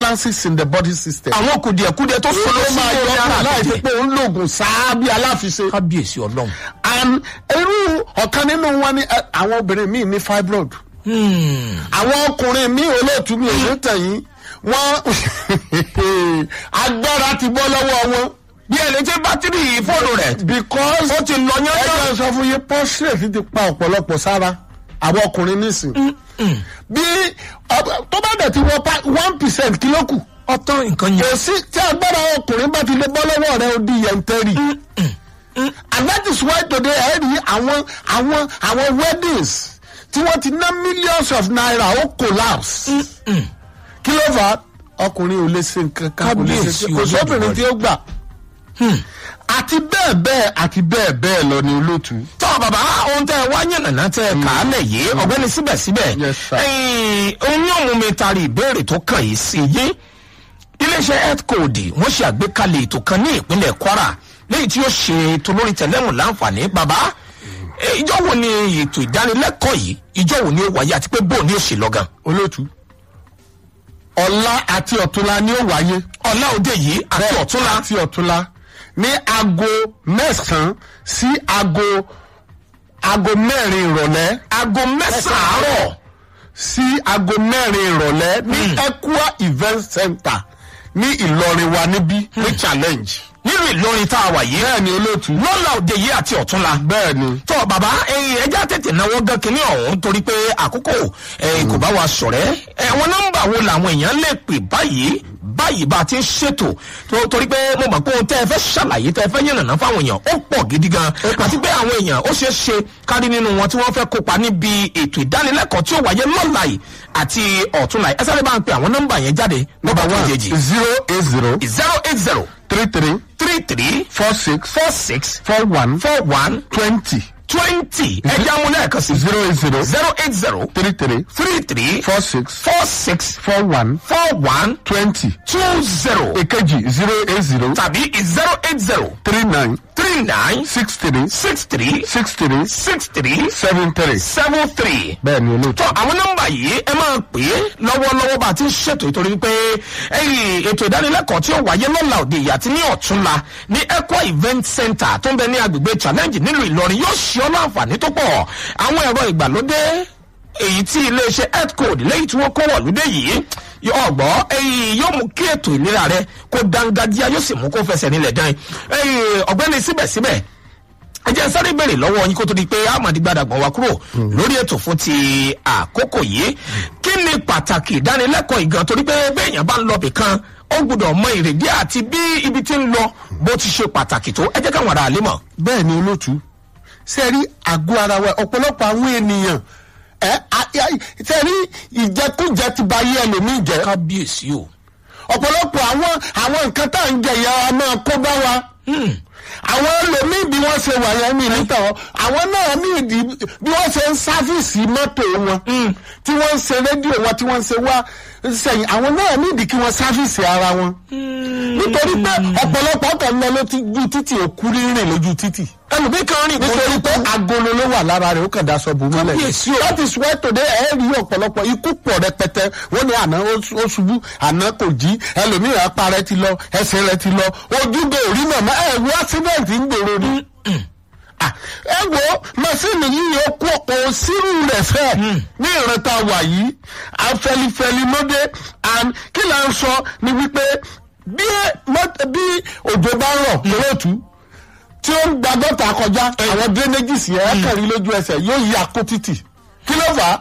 imbalances in the body system. àwọn kùdìẹ̀kudẹ tó ó sọ̀rọ̀ sí máa orí yọ ara ọ́ láì fi àtẹ̀jẹ̀ pé òun lògùn sáá bí aláfiṣe. kábíyèsí ọlọ́run. and irú ọ̀kan nínú wọn ni eh, àwọn obìnrin míì ní fibroid. àwọn ọkùnrin míì olóòtú mi ò ní tẹ̀yìn wọ́n agbára ti bọ́ lọ́wọ́ wọn. bí ẹni tí bátìrì fóònù rẹ̀ because ó ti lọ yányán. ẹgbẹ́ sọ fún yín prostate ti pa ọ̀pọ̀lọpọ̀ sára àwọn ọkùnrin nísìn. bí ọ- tó bá dẹ̀ ti wọ pa one percent kí ló kù. ọtán nǹkan yẹn. kò sí tí agbára ọkùnrin bá ti lè bọ́ lọ́wọ́ rẹ ó di yẹntẹ́rì. and that is why today ẹ rí àwọn àwọn àwọn weddings tí wọ́n ti ná millions of naira ó collapse. kí ló fà á ọkùnrin ò lè ṣe nǹkan kan kò lè ṣe Kábíyèsí kò sóbìnrin tí ó gbà. àti bẹ́ẹ̀ bẹ́ẹ̀ àti bẹ́ẹ̀ bẹ́ẹ̀ lọ ni olóòtú. tọ́ bàbá ohun tẹ́ ẹ wá yànnàná tẹ́ ẹ kà á lẹ̀ yìí ọ̀gbẹ́ni síbẹ̀síbẹ̀ Yes, sir. ẹ̀yìn ohun yóò mú mi tari ìbéèrè tó kàn yìí sí yé iléeṣẹ́ health code wọ́n ṣe àgbékalẹ̀ ètò kan ní ìpínlẹ̀ kwara léyìí tí yóò ṣe ètò lórí tẹ̀lẹ́mù láǹfààní bàbá eh, ìjọ wo ni ètò ìdánilẹ́kọ̀ọ́ yìí ìjọ wo ni ó wáyé àti pé bóun ni ó ṣe lọ́gàn olóòtú ọ̀la àti ọ̀túnla ni ó wáyé. ọ̀la òde yìí àti ọ̀túnla àti ọ̀túnla ní aago mẹ́sàn-án sí aago aago mẹ́rin ìrọ̀lẹ́ aago mẹ́sàn-án àárọ̀ sí aago mẹ́rin ìrọ̀lẹ́ ní Equa event center ní Ìlọrin wa níbí ní challenge. nínú ìlọrin tá a wà yìí bẹ́ẹ̀ ni olóòtú. lọ́la òde yìí àti ọ̀túnla bẹ́ẹ̀ ni tọ́ bàbá ẹyin ẹja tètè náwó gan kínní ọ̀hún torí pé àkókò ẹyin kò bá wa sọ̀rẹ́ ẹ̀wọ̀n nọ́mbà wo làwọn èèyàn lè pè báyìí báyìí bá a ti ń ṣètò tó- torí pé mo mọ̀ pé ohun tẹ́ ẹ fẹ́ ṣàlàyé tẹ́ ẹ fẹ́ yànnàná fáwọn èèyàn ó pọ̀ gidi gan àti pé àwọn èèyàn ó ṣeé ṣe kárí nínú wọn tí wọ́n fẹ́ kópa níbi ètò ìdánilẹ́kọ̀ọ́ tí ó wáyé lọ́la yìí àti ọ̀túnla yìí ẹ sáré bá ń pe àwọn nọ́mbà yẹn jáde nọ́mbà tó yejì zero eight zero zero eight zero three three three three four six four six four one four one twenty twenty ẹja mu lẹ́ẹ̀kan sí zero eight zero zero eight zero three three three three four six four six four one four one twenty two zero èkejì zero eight zero tàbí zero eight zero three nine three nine six three six three six three six three seven three. seven three. bẹ́ẹ̀ ni olóòtú. tọ́ àwọn nọ́mbà yìí ẹ máa pè é lọ́wọ́lọ́wọ́ bá a ti ń ṣètò ìtorí pé ẹyìn ètò ìdánilẹ́kọ̀ọ́ tí ó wáyé lọ́la òde ìyá àti ní ọ̀túnla ní Equa event center tó ń bẹ ní agbègbè challenge nílùú Ìlọrin yóò ṣe ọ́ láǹfààní tó pọ̀ àwọn ẹ̀rọ ìgbàlódé èyí tí iléeṣẹ́ health code lẹ́yìn tí wọ́n kó wọ̀lúdé yìí ọgbọ́ ẹyìn yóò mú kí ètò ìlera rẹ kó dángájíá yóò sì mú kó fẹsẹ̀ nílẹ̀ dán ẹyìn ọ̀gbẹ́ni síbẹ̀síbẹ̀ ẹ jẹ́ sáré bèrè lọ́wọ́ yín kó tó di pé amadi gbadagban wa kúrò lórí ètò fún ti àkókò yìí kí ni pàtàkì ìdánilẹ́kọ̀ọ́ ìgan torí pé béèyàn bá ń lọ bìkan ó gbọ́dọ̀ mọ ìrèdí àti bí ibi tí ń lọ bó ti ṣe pàtàkì tó ẹ jẹ́ káwọn ará àlè mọ̀. bẹ́ẹ̀ ni olóòtú ṣe rí àgọ́ ara wa ọ̀pọ̀lọpọ̀ àwọn ènìyàn ẹ ṣe rí ìjẹkújẹ ti ba ayé ẹlòmíì jẹ kábíyèsí o. ọ̀pọ̀lọpọ̀ àwọn àwọn nǹkan tá à ń jẹ ìyá wa máa kó bá wa àwọn ẹlòmíì bí wọ́n ṣe wà yẹn mi níta wọn àwọn náà ní ìdí bí wọ́n ṣe ń sáfìsì mọ́tò wọn tí wọ́n ń ṣe rédíò wọn tí wọ́n ń ṣe wá sẹ́yìn àwọn náà ní ìdí kí wọ́n sáfìsì ara wọn nítorí pé ọ̀pọ̀lọpọ̀ kan lọ lójú títì òkú rírìn lójú títì ẹlòmíì kan rìn kó nítorí pé agolo ló wà lára rẹ̀ ó kàn daṣọ bò mọ́lẹ̀ Kábíyèsí o. that is why today ẹ rí ọ̀pọ̀lọpọ̀ ikú pọ̀ rẹpẹtẹ wọ́n ní àná ó ó ṣubú àná kò jí ẹlòmíì apá rẹ̀ ti lọ ẹsẹ̀ rẹ̀ ti lọ ojúgbò orí màmá ẹ wo accident ń gbèrò ni. Ah, ẹ wo màsíìnì yìí ó kó òsínú rẹ̀ fẹ́ ní ìrántá wà yìí afẹlifẹli lóde and kí là ń sọ ni wípé bí mọ́t- bí òjò bá rọ̀ lóòtú tí ó ń gba gọ́tà kọjá àwọn drainages yẹn kẹrin lójú ẹsẹ̀ yóò yí akó títì kí ló fà á.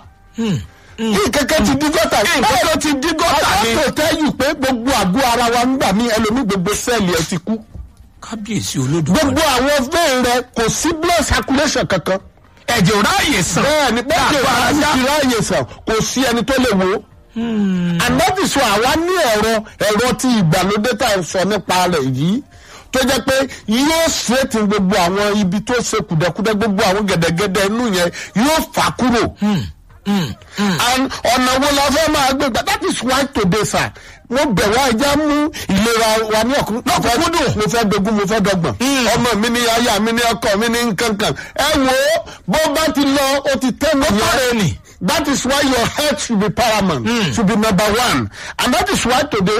kí kẹ̀kẹ́ ti dí gọ́tà Kí nǹkan tó ti dí gọ́tà ni. ọkọ̀ tó tẹ́yù pé gbogbo àgọ́ ara wa ń gbà mí ẹlòmí gbogbo sẹ́ẹ̀lì ẹ ti kú. kábíyèsí olódùmarè. gbogbo àwọn vein rẹ kò sí blood circulation kankan. ẹ̀jẹ̀ ò ráàyè sàn. bẹ́ẹ̀ ni bẹ́ẹ̀ ni Dàgbà ìwà ajá. ti ráàyè sàn kò sí ẹni tó lè wo. ànábì sọ àwa ní ẹ̀rọ ẹ̀rọ tí ìgbàlódé tá à ń sọ nípa rẹ̀ yìí tó jẹ́ pé yóò straighten gbogbo àwọn ibi tó ṣe kùdẹ̀kùdẹ̀ gbogbo àwọn gẹ̀dẹ̀gẹ̀dẹ̀ inú yẹn yóò fà kúrò. and ọ̀nà wo la fẹ́ máa gbé gbà that is why today sir mo bẹ̀ wá ẹja mú ìlera wa ní ọ̀kúndùn mo fẹ́ dogun mo fẹ́ dọ́gbọ̀n ọmọ mi ní aya mi ní ọkọ mi ní nkankan ẹ wo bó bá ti lọ ó ti tẹ́ mi tọ́rẹ̀ ni. that is why your health should be paramount should be number one and that is why today